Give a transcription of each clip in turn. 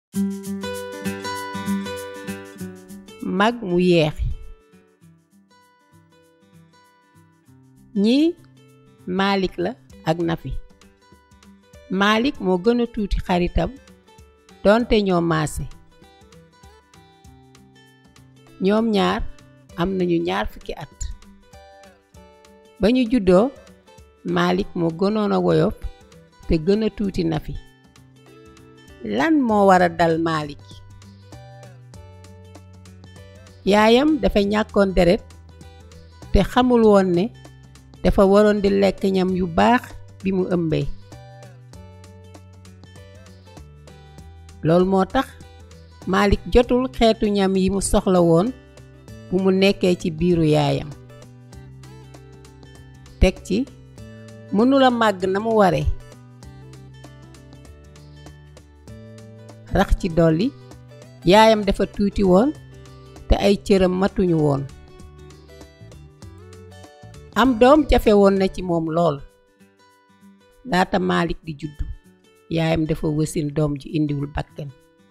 mag mu yeex ñii Malik la ak Nafi Malik moo gën a tuuti xaritam doonte ñoo maase ñoom ñaar am nañu ñaar fukki at ba ñu juddoo Malik moo gënoon a woyof te gën a tuuti Nafi lan moo war a dal Malik yaayam dafa ñàkkoon deret te xamul woon ne dafa waroon di lekk ñam yu baax bi mu ëmbee loolu moo tax Malik jotul xeetu ñam yi mu soxla woon bu mu nekkee ci biiru yaayam teg ci mënula màgg na mu ware rax ci dolli yaayam dafa tuuti woon te ay cëram matuñu woon am doom jafe woon na ci moom lool laata Malik di juddu yaayam dafa wësin doom ji indiwul bakken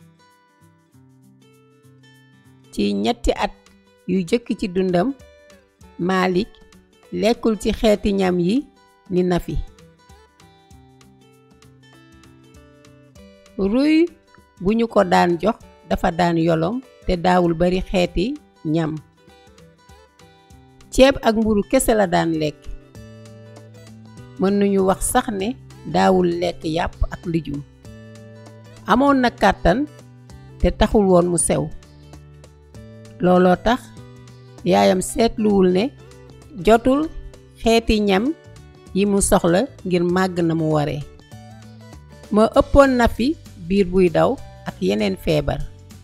ci ñetti at yu jëkk ci dundam Malik lekkul ci xeeti ñam yi ni Nafi ruy bu ñu ko daan jox dafa daan yolom te daawul bari xeeti ñam ceeb ak mburu kese la daan lekk mën nañu wax sax ne daawul lekk yàpp ak lijum amoon na kàttan te taxul woon mu sew looloo tax yaayam seetluwul ne jotul xeeti ñam yi mu soxla ngir màgg na mu waree ma ëppoon na fi biir buy daw ak yeneen feebar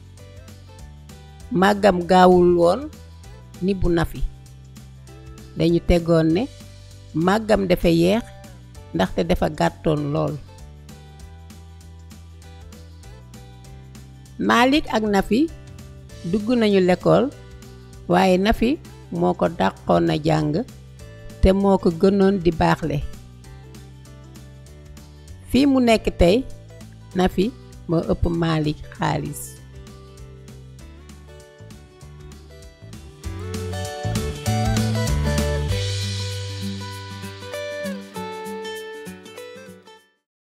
màggam gaawul woon ni bu Nafi dañu tegoon ne màggam dafa yeex ndaxte dafa gàttoon lool Malik ak Nafi dugg nañu lekkool waaye Nafi moo ko dàqoon na jàng te moo ko gënoon di baaxle fii mu nekk tey Nafi moo ëpp Malik xaalis